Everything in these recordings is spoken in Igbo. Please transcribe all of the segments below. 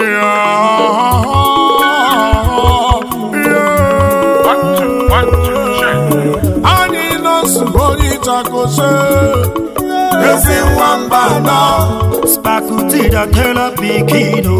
anyị nọsụ onye ịchakose ezi nwamba nọ Spakutida tela pikino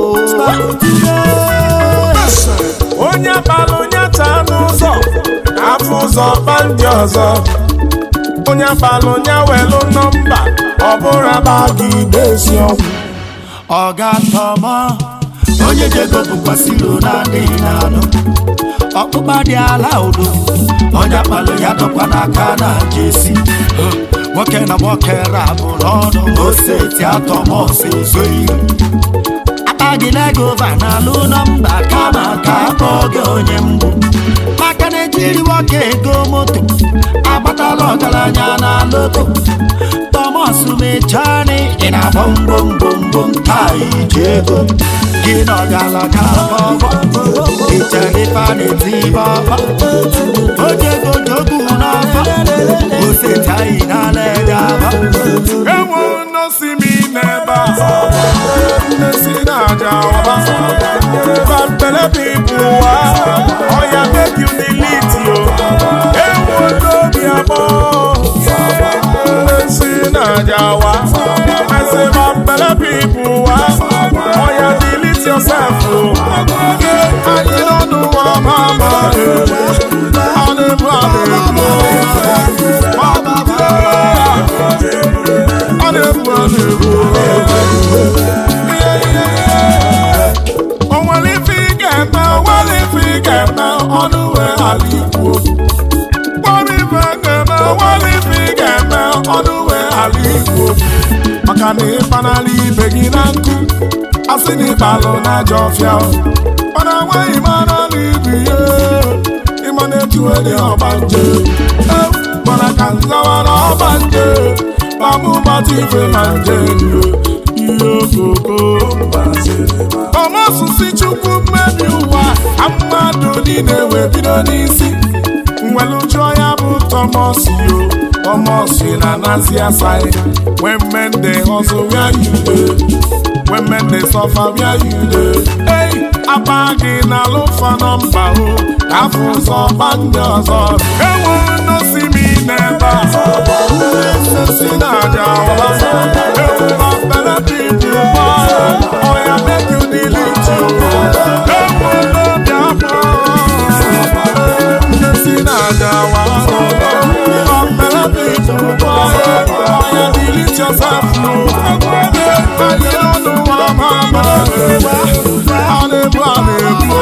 onye balụ onye taa n'ụzọ afọ ụzọ kpa ndị ọzọ onye balụ onye welụ nọmba ọ bụrụ aba gị desi ọgwụ Ọga tọmọ onye jego bụkwasịrị na adịghị n'anụ ọkpụkpa dị ala udo onye akpalụ ya dọkwa n'aka na jesi nwoke na nwoke rabụrụ ọnụ oseti atọmọsi ezoghị akpa gị legova na alụ nọmba kama ka akpọọ gị onye mgbu maka na ejiri nwoke ego moto agbatala ọgaranya na loto Thomas mechani ị na-agba mgbomgbomgbom taa iji ego gị na ọgalaga bọbọ ichere ife a na-eti bọbọ ojego jogbu n'ọfọ oseti anyị n'ala ede abọ enwe nnosi m n'ebe a nnesi na-aja ọba bambele pipu wa ọya make you delete yo enwe n'obi abụọ nnesi na-aja wa I say bambele pipu wa ọya delete yourself o anyị n'ọnụ wa mama adịbụ adịbụ ọ na-ebu ọ na-ebu o nwere ife ị ga-eme o nwere ife ị ga-eme ọnụ wee ghara ikwu kpọrọ ife ga-eme o nwere ife ị ga-eme ọnụ wee ghara ikwu maka na ịkpanala ibe gị na nkụ asị na ịbalụ na ajọ ọfịa mana nwaghị mara na ibu ihe ịma na-etu onye ọgbanje mana ka nzawa na ọgbanje mamụmatụ ife na nje ihe okoko ọmasụsị chukwu mmebi ụwa ka mmadụ niile wee bido n'isi nwere jụọ ya bụ tọmọs yo tọmọs na nazi asai when men dey hustle where you dey when men dey suffer where you dey hey apa gị na alụfa nọmba o ka afọ ụzọ gba ndị ọzọ enwe nnosi m n'ebe a nsesi na aja ọba ewuba mbele pipu gba ọya make you delete you enwe n'obi abụọ nsesi na aja wa ewuba mbele pipu gba ọya delete yourself no anyị n'ọnụ wa mama a na-ebu a na-ebu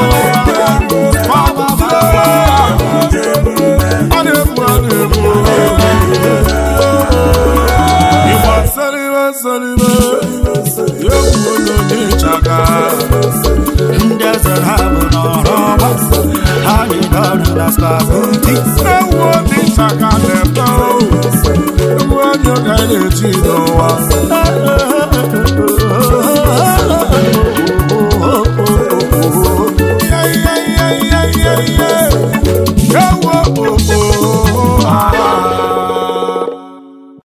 a na-ebu a na-ebu Igba salibe salibe egwu onye ịchaka ndị eze ha bụ n'ọrụ ọgba ha nyere ọrụ na spakuti ewu obi ịchaka na-ete egwu onye ka na-eji n'ụwa